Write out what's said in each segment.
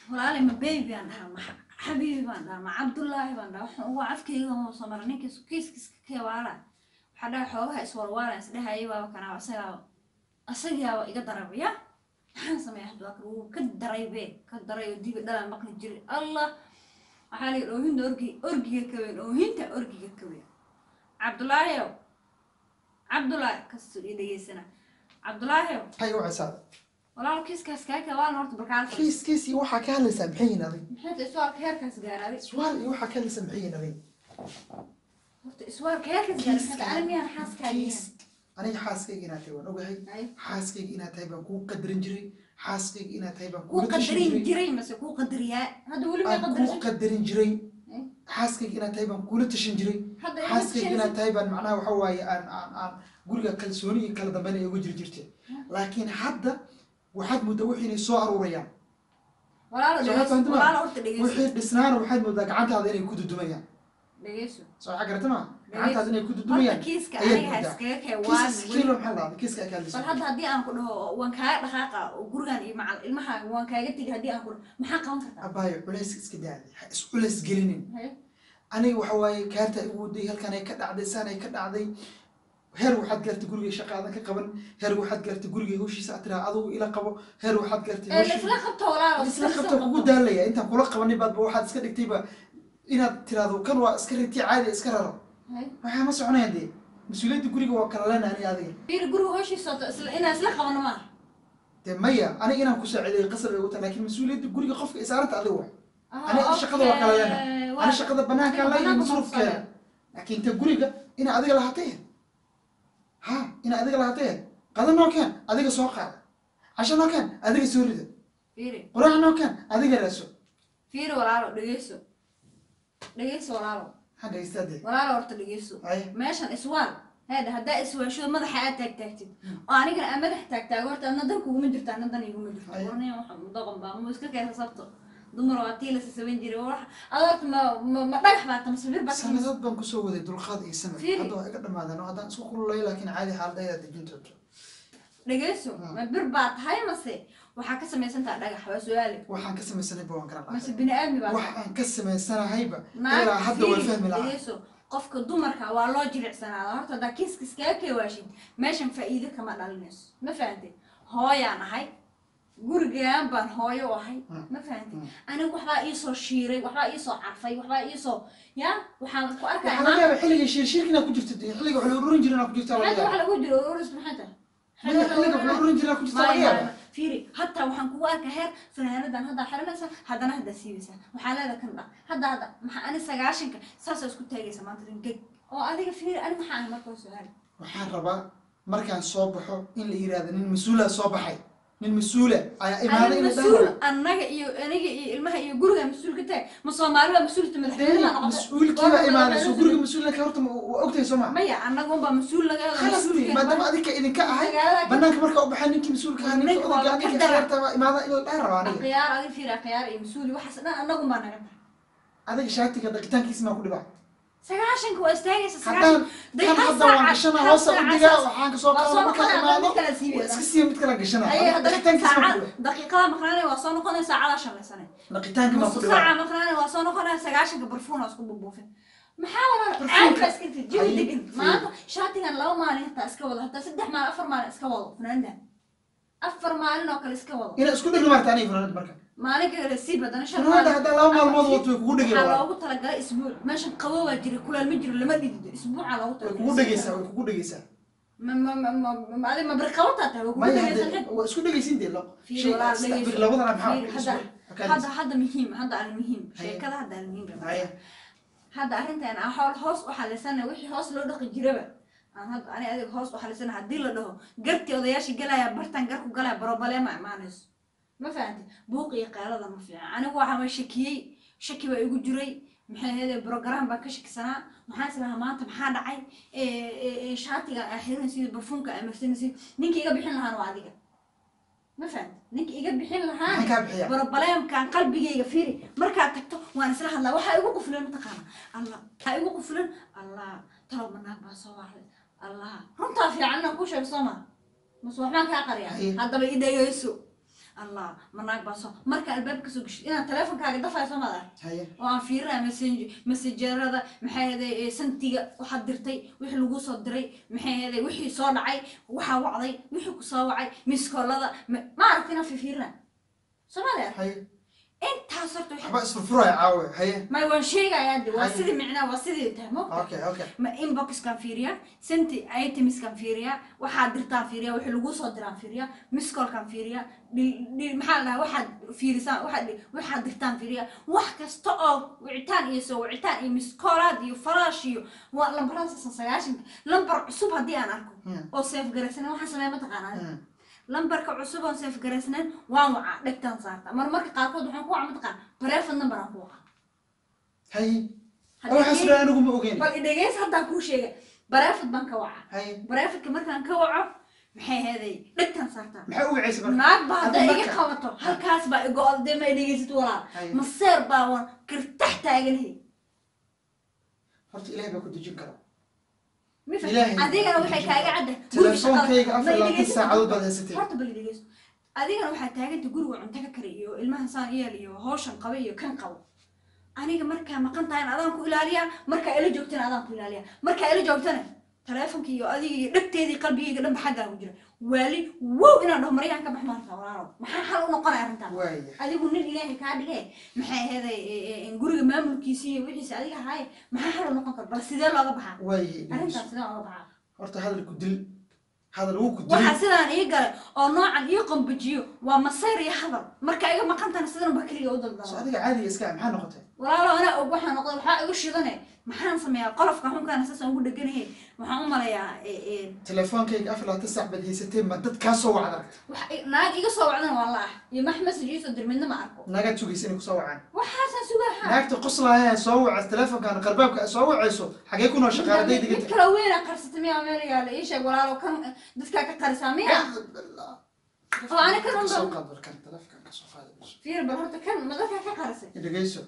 walaali ma baby baan dhahaa ma xabiibi baan dhahaa ma cabdullaahi baan dhahaa waxaan ugu afkayga muusa mara ninkiis kiiskiiska keewaala waxaa dhaha xoogaha iswalwaala isdhehayay waaba kanaa isagaa isagiyaaba iga darabaya maxaan sameeya hadda waa kan wuu ka daray be ka daray oo dibi dhalaa maqli jiray allah waxaa layihi oohinta orgi orgiga ka weyn oohinta orgiga ka weyn cabdullaahiyow cabdullaahi kasoo ii dhegeysana cabdullaahiyow maxay u cisaada walaal kiiskaas kaa keewaalna horta barkaal kiis kiis iyo waxaa ka hadlaysaa maxay yihiin adig maxay iswaalka heerkaas gaaraaday su'aal iyo waxaa ka hadlaysaa maxay yihiin adig horta iswaalka heerkaas gaaraaday ani miyaan xaaskaaga kiis aniga xaaskayga inaad tahay waan ogahay yahay xaaskayga inaad tahay baan kuu qadarin jiray xaaskayga inaad tahay baan kuu kula tashan qadarin jiray jiray mase kuu qadariyaa hadda weli may aan kuu qadarin qadarin jiray Eh? xaaskayga inaad tahay baan kula tashan jiray hadda xaaskayga inaad tahay baan macnaha waxa waaye aan aan aan guriga kalsooni iyo kala dambeyn ay uga jiri jirtay laakiin hadda waxaad moodaa wixii inay soo aruurayaan walaalo Soo dhegeyso fahanti ma? walaalo horta dhegeyso wixii dhisnaana waxaad moodaa gacantaada inay ku dudumayaan dhegeyso soo waxaa garata ma Dhegeyso. gacantaada inay ku horta dudumayaan kiiska ayaad aniga ha moodaa. iskaga kee waan kiis kiilo maxaa lahada kiiska ay ka bal hadlaysaa hadda haddii aan ku dhaho waan kaaga dhaqaaqa oo gurigan iyo macal ilmahaaga waan kaaga tegi haddii aan ku dhaho maxaa qaban kartaa abaayo culays iska daadi ha is culays gelinin Haye. aniga waxa waaye kaarta igu waday halkan ay ka dhacday saan ay ka dhacday heer waxaad gaartay gurigay shaqaadan ka qaban heer waxaad gaartay gurigay hawshiisa aad tiraa adugu ila qabo heer waxaad gaartay ee hawshii- laisla qabto walaalo isla qabta kugu daalaya intaan kula qabanin baadba waxaad iska dhigtayba inaad tiraahdo kan waa iska riti caadi iska raro Haye. waxaa ma soconaya dee mas-uuliyadda guriga waa kala lena ani adiga fiiri guriga hoshiisa wato isla inaan isla qabano maaha dee maya aniga inaan ku saacideeyo qasab ay ugu tahay laakiin mas-uuliyadda guriga qofka isaaranta adiga waay Ah, Ani shaqada waa kala leena. okay. ani shaqada banaankaa la iyo banaanka masruufkeeda ma laakiin ta guriga ina adiga lahatay ha ina adiga lahatay qada noo keen adiga soo qaada casho noo keen adiga soo rida fiiri quraac noo keen adiga raaso fiiri walaalo dhegeyso dhegeyso walaalo ha dhegeystaa dee walaalo horta dhegeyso ay meeshan iswaal heedha haddaa iswaasho madaxa aad taagtaagtid oo anigana aan madax taagtaago horta adna dan kuguma jirto adna dan iguma jirto Ay. warniya waxa doqon baa mu iska keensa sabto dumar waa tii la sasaban jiray wax ad horta ma ma ma dhagax baa ta masabir baa ta sanadood baan kusoo waday dulqaad iyo samir Fiiri. hadda waa iga dhamaadeen oo haddaan isku kululay laakiin caadi xaaladayda dejin doonto dhegeyso Hmm. ma bir baa tahay mase waxaa ka samaysantaa dhagax waa su-aale waxaan ka samaysanayba waan garan mase lahay bini aadmi baa wax aan ka samaysanahayba naag ilaa hadda waan fiiri, fahmi lahaa dhegeyso qofka dumarka waa loo jilicsanaada horta haddaa kiiskis kaga keewaashid meeshan faa'iido kama dhalinayso ma fahantay hooyaan ahay gurigaan baan hooyo u ahay Hmm. ma fahantay Hmm. aniga waxbaa iisoo shiiray waxbaa iisoo carfay waxbaa iisoo ya waxaan ku arkaya waxaa laga yaaba xilliga shiirshiirka inaad ku jirto dee xilliga wax la ururin jira inaad ku jirto laga hadda yaaba waxa lagu jiro ururis maxay tahay maya xilliga wax la ururin jira inaad ku jirto laga Maya, yaaba maya. fiiri hataa waxaan kugu arka heer fanaanadan haddaa xiranaysa haddana haddaa siibaysaa waxaa leeda kan dha hadda hadda maxaa ani sagaashanka saasaa isku taagaysa maanta ringeg oo adiga fiiri ani maxaa ahay markaa su-aal waxaan rabaa markaan soo baxo in la yiraahdo nin mas-uula soo baxay nin mas-uula ayaa imaaday ani in la mas-uul dhaho annaga iyo aniga iyo ilmaha iyo guriga mas-uul ka tahay ma soomaali baa mas-uulta madaxweynaha noqotay mas-uulkiibaa imaaday soo guriga mas-uulka horta ma- waa ogtahay soo ma maya annaga unbaa mas-uul laga khalasti maadaama adinka idinka ahay magaalada banaanka markaa u baxay ninkii mas-uulka ahaa ninka Ninka waa odayga ka ninka dara. khiyaarta baa imaada in la dhaha rabaa aniga khiyaar adiga fiiri khiyaar iyo mas-uuli waxaas dhan annagu baa naga tahay adiga shaatiga dhaqitaankiisa maa ku dhibaa sagaashanka waa istaagaysa haddaan Day kan hal hadda waan saaca- gashana hal hoosa u saaca digaa saas- waxaan kasoo waa qaada soo markaa noqonaya, imaado mid kala siibi waa doonaa. iska siiya mid kala gashana Aye, haddana dhaqitaankiisa maa ku saaca- dhibaa daqiiqada maqnaanaya waa soo noqonaya saacada shanlaysane dhaqitaanka maa ku nusu dhibaa saaca maqnaanaya waa soo noqonaya sagaashanka barfuun oo isku bubuufin maxaa walaal Barfuunka- caadi baa iska jirta jawi Haye, degan fiiri. maanta shaatigan laba maalin hataa iska wado hataa saddex maalin afar maalin iska wado fanaandan afar maalin oo kale iska wado inaad isku dhegli maarta aniga funaanad marka maalin kale siib haddana shan funaanada maalin haddaa laba maalmood wato way kugu waxaa dhegeysaa loogu talagalay isbuuc meeshan qabo waa jira kuleel ma jiro lama dhidido isbuuca loogu way talagalay kugu dhegeysaa way kugu dhegeysaa ma ma ma ma ma adi ma birqabataa tahay waa kugu maya dhageysan hadde waa isku dhegeysin dee lo Fiiri, shay walaal, saddex dhegeyso. bir labadana maxaa Fiiri, isku- hadda- hakaadis. hadda hadda muhiim hadda aan muhiim Haye. sheekada hadda aan muhiim baa Haye. hadda arrintan aan hool hoos u xalisana wixii hoos loo dhaqi jiraba aan hadda ani adiga hoos u xalisana haddii la dhaho gartii odayaasha galaya bartan garku galaya barobale ma imaanayso ma fahanti buuq iyo qeelada ma fiican anigu waxaa ma shakiyey shaki baa igu jiray maxay ahayd program baan ka shakisanaa maxaan islahaa maanta maxaa dhacay Ee, ee, ee, shaatiga aa xiranaysid barfuunka aa marsanaysid ninka iga bixin lahaana waa adiga ma fahanti ninka iga bixin lahaana maxaan kaa bixiyaa broblemkan qalbigayga fiiri markaad tagto waan isla hadlaa waxaa igu qufulan mataqaana allah waxaa igu qufulan allah talow manaag baa soo wacday allah runtaa fiican inaan ku sheego soo maa mase waxbaan kaa qariyaa Haye. haddaba i dhegeyso allah ma naag baa soo marka albaabka kasoo geshid inaad teleefonkaaga dafayso maad arag haye oo aan fiirinaya messenger messengerada maxay ahaday santiga waxaad dirtay wixii lagu soo diray maxay ahaday wixii soo dhacay waxaa wacday wixii ku soo wacay miskoolada ma aragti inaan fiirinaya soomaalia haye intaas horta waxay waxba isfurfuraya caawe haye may waan sheegayaa de waa Haye. sidii micnaa waa sidii tahay mo okay okay ma inboxkaan fiiriyaa senti itemiskaan fiiriyaa waxaad dirtaan fiiriyaa wixii lagu soo diraan fiiriyaa miskolkaan fiiriyaa dhil- dhil- maxaa la dhahaa waxaad fiirisaan waxaad dhi- waxaad dirtaan fiiriyaa wax kasta oo wicitaan iyo soo wicitaan iyo miskoolaad iyo faraash iyo waa lambarada sasan sagaashanka lambar cusub haddii aan arko Hmm. oo seef garaysanen waxaan sameeya mataqaanaa Hmm. lambarka cusub oo seef garaysnayn waan wacaa dhegtaan saarta mar marka qaarkood waxaan ku waca mataqaan bareefad number aan ku waca haye Haddii waxaas dhan anigu ma ogeyn bal idhegeys haddaan kuu sheegay bareefad baan ka waca haye bareefadka markaan ka waco maxay heeday dhegtaan saartaa maxaa u wacaysa marka naag baa hadday Hadda iga marka- qabato halkaas baa igo-od dee ma idhegeysid walaal haye maseer baa waan kirtax taaganahay horta ilaahay baa ku dejin kara Ma fahmi? Ilaahay. adigana waxay kaaga cadda telefoonkayga afar labaatan saacadood baad haysatay horta bal idhegeyso adigana waxaa taaganta guriga cunto ka kari iyo ilmaha saan iyeel iyo hawshan qaba iyo kan qabo aniga markaa maqan tahay adaan ku ilaaliyaa markaa ila joogtana adaan ku ilaaliyaa markaa ila joogtana taleefonka iyo adiga iyo dhegteedii qalbigayga dhanba xaggaa ku jira waali wow inaan dhaho maryaan ka bax maarta walaalo maxaa xal u noqonaya arrintaan waaya adigu nin ilaahay kaa dhige maxay aheeday guriga maamulkiisa iyo wixiisa adiga ahaaye maxaa xal u noqon kara bal sidee looga baxaa waaya arrintaan sidee looga baxaa horta hadalku dil hadal wuu ku waxaa dilay sidaan ii galay oo noocan ii qambajiyo waa masayr iyo hadal marka iga maqantana sidan ba keliga u so daldala adiga caadiga iska maxaa noqotay walaalo anaa og waxaa noqday waxaa igu shidane maxaan sameeyaa qolofka xunkaana saasaan ugu dheganahay waxaan u malayaa e- e, telefoonkayga afar labaatan saac baad haysatay ma dad kaa soo wacda aragta wax i- naag iga soo wacdana waa la ah iyo max message iisoo dir midna ma arko naagaad sugaysa inay kusoo wacaan waxaasaan sugaha naagta qoslaaya soo wacaysa telefoonkan qarbaabka soo wacayso xagee ku noo shaqaaladay mid diganta kale weynaa qarsata miyaa meel yaala ii sheeg walaalo kan dadkaa ka qarisaa miya oo ani kan kasoo unba qaad warkan telefoonkan kasoo qaada fiir bal horta kan ma dadkaa ka qarisay dhegeyso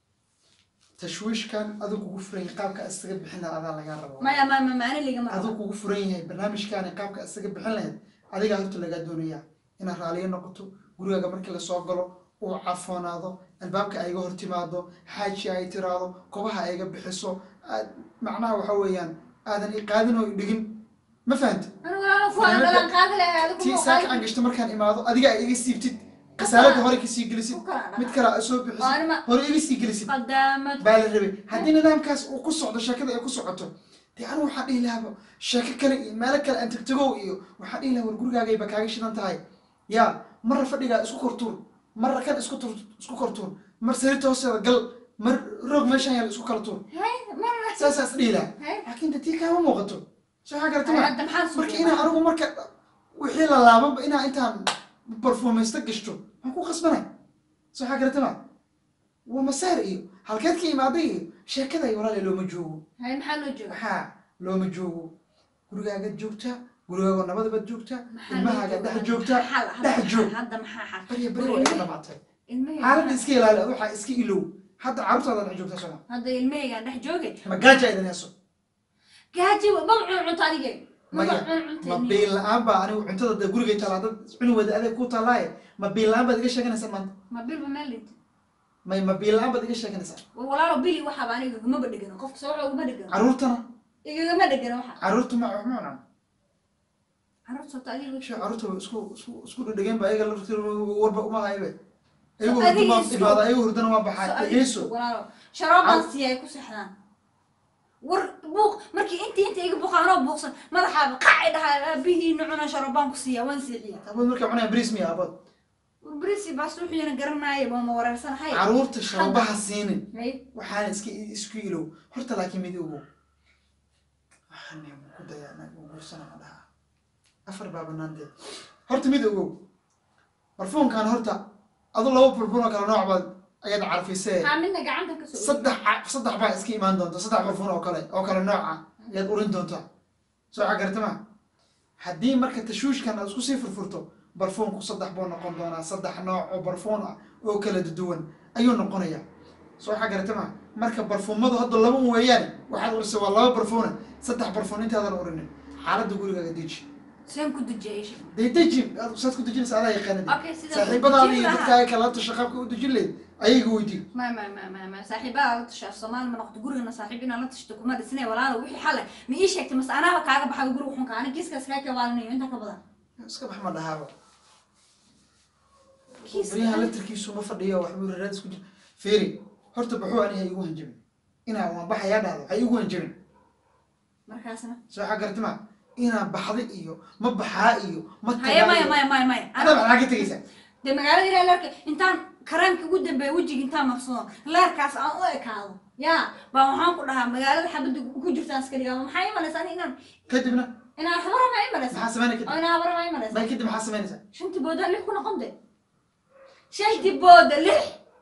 tashwiishkan aduu kugu furan yahay qaabka isaga bixina adaa lagaa rabo maya ma ma maani ligama aduu rabo kugu furan yahay barnaamijkaani qaabka isaga bixin lahayd adigaa horta lagaa doonaya inaad raaliyo noqoto gurigaaga markii lasoo galo uu cafoonaado albaabka ayga hor timaado xaaji ay tiraado kobaha ayga bixiso aad macnaha waxa weeyaan aadan i qaadin oo i dhigin ma fahamti anigu walaalo kuwaan dhalan qaadi lahay adigu tii ma saaka qaadi aan gashto markaan imaado adiga ay iga siibtid kasaalada hore kasii gelisid ku kala mid dhaca kale aad soo oo bixisid anima hore iga sii gelisid qadaamad baa la rabay haddii nidaamkaas uu ku socdo sheekada ay ku socoto dee anigu waxaan dhihi lahaaba sheeko kale iyo meelo kale aan tegtegow iyo waxaan dhihi lahaa war gurigaagayba kaaga shidan tahay yaa marra fadhigaa isku kortuur marra kan isku tur isku kortuur mar sariirta hoosteeda gal mar roog meeshaan yaala isku kala tuur hay marna saasaas dhihi lahaa hay laakiin de tii kaama muuqato soo waxaa garata ma hadda maxaan marka suuqa inaa anigu marka wixii la laabanba inaa intaan barfuumaysta gashto maxaan ku qasbanay soo waxaa garata ma waa masaar iyo halkeed ka imaaday iyo sheekada iyo walaale looma joogo hay maxaa loo jooga maxaa looma joogo gurigaagaad joogtaa gurigaago nabadabaad joogtaa Maxaa ilmahaaga loo dhex jooga? joogtaa Xal, hadda dhex joog maxaa- hadda maxaa xal barya bari Guriga waa iga ilmi- dhamaatay ilmahayga xaaladda iska ilaali ad waxaa iska ilow hadda carruurtaada dhex joogtaa soma hadda ilmahaygaan dhex joogay ma gaaja idan heeso gaaji maba cun cunto adige maba Maya, cun ma cunta biil la-aan baa anigu cuntada dee gurigay talaa dad cuni wada adeeg ku talaaye ma biil la-aan baad iga sheeganaysaa maanta ma bilba meel dhinta may ma biil la-aan baad iga sheeganaysaa walaalo bili waxaaba aniga igagama dhegano qofka soo waxa ugama dhegano carruurtana igagama dhegano waxa carruurta ma wax ma cunaan carruurta sota adiga sha carruurta way isku isku isku dhadhegeen ba ayaga laftir warba uma haybe ayagu So adiga hurdama isku- imaada ayagu hurdana waa So baxaa adiga dhegeyso walaalo sharoobaan siiya ay ku seexdaan war buuq markii intii inta iga buuqa anoo buuqsan madaxaaba qacay dhahaa aabihiina cuna sharoobaan ku siiya waan siixiya abood markay cunayaan bris miya abood brisi baas wuxuuna garanaya baa ma wareersanahay carruurta shababaha siinin hay waxaana iska isku ilow horta laakiin mid ogow waxaan ku dayaa naag u guursana ma dhaha afar baa banaantee horta mid ogow barfuunkan horta adu laba barfuun oo kale nooc baad ayaad carfisee haa midna gacanta ka soo saddex ca- saddex baa iska imaan doonta saddex barfuun oo kale oo kale nooca ayaad urin doontaa soo xagarta ma haddii marka tashwiishkan aad isku sii furfurto barfuunku saddex buu noqon doonaa saddex nooc oo barfuun ah oo kala duwan ayuu noqonayaa soo xagarta ma marka barfuumadu hadda laba un weeyaane waxaad urisay waa laba barfuune saddex barfuun intaadan urinin xaaladda gurigaaga deji seen ku dejiyay isha dee deji aad saad ku dejinaysa adaa yaqaanadi okay sida saaxiibadaada iyo dadkaaga kala tasha qaabka u dejin leyd ayaga weydii ma ma ma ma ma saaxiibada la tashaa soomaali ma noqoto gurigana saaxiib inaan la tashto kuma dhisnay walaalo wixii xale ma ii sheegtay mase anaaba kaaga baxay guriga xunka ani kiiskaas kaa kawaalinayo inta ka badan iska bax ma dhahaaba Kiis- baryahan latarkiisu ma fadhiyo waxbuu raad isku jir feeri horta baxuu aniga igu hanjabin inaa waan baxayaa dhahdo ha igu hanjabin markaasna soo xag gartima inaa baxda iyo ma baxaa iyo ma haya tagaa maya iyo maya maya maya adaa maxaa ka tegaysaa dee magaalada ilaa leerka intaan karaamka ugu dambeeya wejiga intaan marsado leerkaas aan u ekaado yaa baa waxaan ku dhahaa magaalada xabadda ku jirtaan iska dhigaa maxaa imanaysa ani inaan kadibna inaan habara maa imanaysa maxaa sameynay oo kadib inaan habara maa imanaysa bay kadib maxaa sameynaysaa shantii booda lix ku noqon de shantii booda lix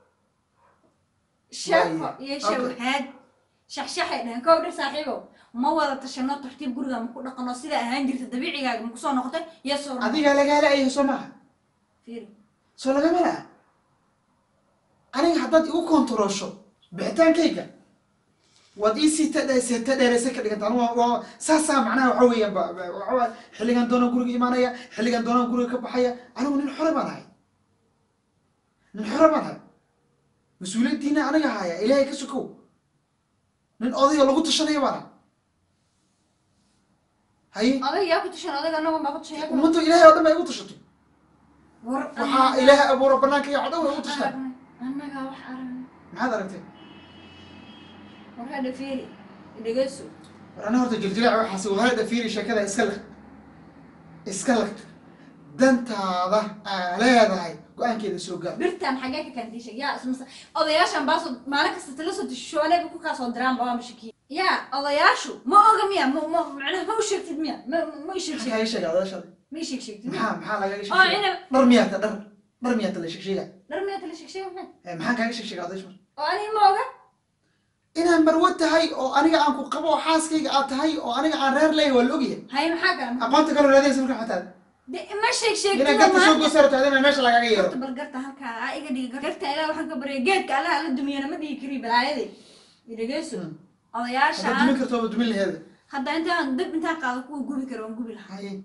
sheeko Waaye, iyo okay. shawhaad shaxshaxay dhaheen kow dhe saaxiibow ma wada tashano tartiib guriga ma ku dhaqano sida ahaan jirta dabiicigaaga ma kusoo noqotay iyo soo adigaa lagaa la-yahay soo maaha fiiri soo lagama laha aniga haddaad igu kontaroosho bixitaankayga waad ii sii tadhe seeta dheereysa ka dhiganta anu waa- waa saasaa macnaha waxa weeyaan ba ba- waxa waay xilligan doonaan guriga imaanaya xilligan doonaan guriga ka baxaya anigu nin xore baan ahay nin xore baan ahay mas-uuliyaddiina aniga haya ilaahay ka sokow nin odayoo lagu tashanaya baan ahay haye odag yaa ku tashan odag anagu maa ku tashan yaa ku- ummadda ilaahay oo dhan baa igu tashatay war waxaa ilaahay abuura banaanka iyo codhan way igu tashtaan aragnay annagaa wax aragnay maxaad aragtay war hadha fiiri dhegeyso war ana horta jiljilaac waxaasi wahada fiiri sheekada iska laq iska laq dantaada aa leedahay go-aankeeda soo gaar birtan xagee ka kaantiisha yaa ismase odayaashan baasoo maalin kasta tala soo tishoonayba ku kaasoo diraan baa mashakiya yaa odayaashu ma oga miya ma ma macnaha ma u sheegtid miya ma ma i sheeg maxaa sheeg kaaga sheega odaashada ma i sheeg sheegtid miya maxaa maxaa lagaga oo sheeg ina dhar miyaata dhar dhar miyaata la sheeg sheega dhar miya tala sheeg sheeg maxay Eh, maxaa kaaga sheeg sheega odaysh oo aniga ma oga inaan marwo tahay oo aniga aan ku qabo oo xaaskayga aad tahay oo aniga aan reer leeyahay waa la ogyahay hay maxaa kale aqoonta kaloo raadinaysa marka xataa de ma sheeg sheegtid inaan garta soo goosaro tahay inaan meesha lagaga yeero horta bal garta halkaa aa iga dhigi garta ilaa waxaan ka barya geedka allaha la dumiyana ma dhigi kari balaayadii dhegeyso Hmm. odayaasha haddaad dumin karto waa dumin laheeda hadda intaan dib intaan qaado kuwa gubi kara waan gubi lahaa haye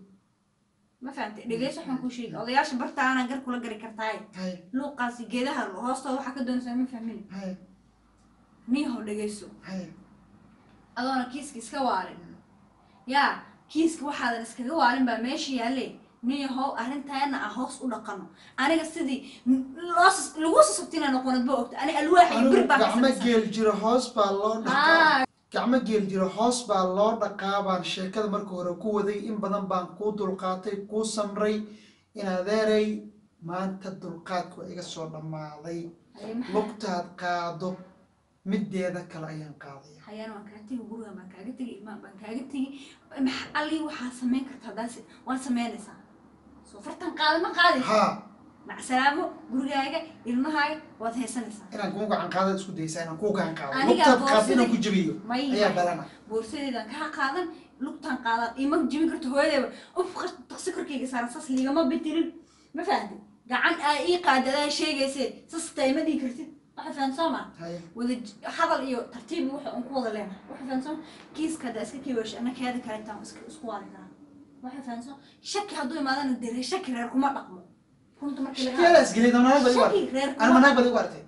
ma fahantay dhegeyso waxaan kuu sheegi odayaasha bartaana gar kula gari kartaaye haye luuqaasi geedaha hoostooda waxaa ka doonaysaa ma fahmin haye niyahow dhegeyso haye adoona kiiska iska waalin yaa kiiska waxaadan iskaga waalin baa meesha yaalle niyahow arrintaana aan hoos u dhaqano aniga sidii loo lagu sasabtina noqonad ba ogta ani alwaax iyo anigu bir baa ka gacmo samaysan geel jiro hoos baa loo dhaqaa haa gacmo geel jiro hoos baa loo dhaqaa baan sheekada marka hore ku waday in badan baan kuu dulqaatay kuu samray in adeeray maanta dulqaadku waa iga soo dhammaaday Haye maxaa- lugtaad qaado mideeda kale ayaan qaadaya hayaan waan kaa tegi guriga baan kaaga tegi imaan baan kaaga tegi maxa allii waxaa samayn karta haddaas waad samaynaysaa soo fartan qaada ma qaadaysa haa macsalaamo gurigaaga ilmahaaga waad haysanaysaa inaan kuu gacan qaadad isku daysaa inaan kuu gacan qaado Aniga lugtaad qaado boorsada- inaan ku jabiyo may ayaa balana boorsadeedaan kaa qaadan lugtaan qaadan ima jibin karto hooyadeeba uf taqsi korkayga saaran sas liigama bitirin ma fahamtid gacan aa ii qaadadaa sheegayse sas taima dhigi kartid waxa fahan soo maa haye wada j- hadal iyo tartiib waxa un ku wada leenahay waxa fahan soo kiiska haddaa iska kiiwash ana keeda kale intaan iska isku waadi karaa waxa fahan soo shaki hadduu imaadana dere shaki reer kuma dhaqmo runta markii laga shakiyadaa isgelay damanaag baad igu shaki artay reer ana kuma manaag baad igu artay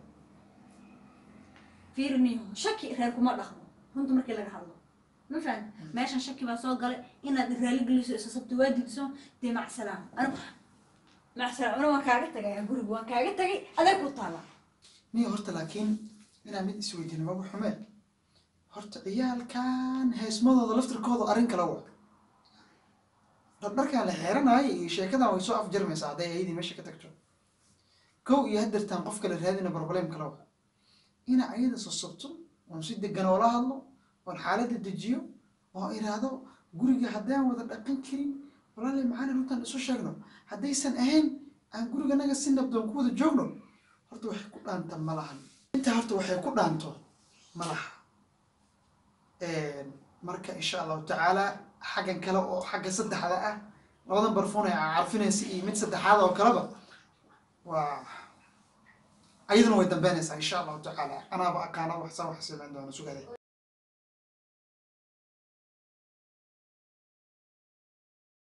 fiiriniyo shaki reer kuma dhaqmo runta markii laga hadlo ma fahan meeshan shaki baa soo galay inaad raali geliso isa sabti waa diidso dee macsalaam anu macsalaam anu waan kaaga tagaya guriga waan kaaga tagay aday ku taala niyo horta laakiin inaan mid isweydiino maba xumeen horta ciyaalkan heesmadooda laftirkooda arrin kala wa dhardharkaan la xeeranaayo iyo sheekadan way soo afjarmaysaa hadday ayadii meesha ka tagto kow iyo hadeertaan qof kale raadina barbalem kala wa ina ayada sosabto oon si degan oola hadlo oon xaaladda dejiyo oo iraahdo guriga haddaan wada dhaqan karin walaali maxaana runtaan isu sheegno haddaysan ahayn aan guriganaga si nabdoon ku wada joogno horta waxay ku dhaanta ma lahan intaa horta waxay ku dhaanto ma laha marka insha allahu tacaala xaggan kale oo xagga saddexda ah labadan barfuun ee carfinaysa iyo mid saddexaad oo kaleba waa ayaduna way dambeynaysaa insha allahu tacaala anaaba aqaana waxsa wax samayn doona sugada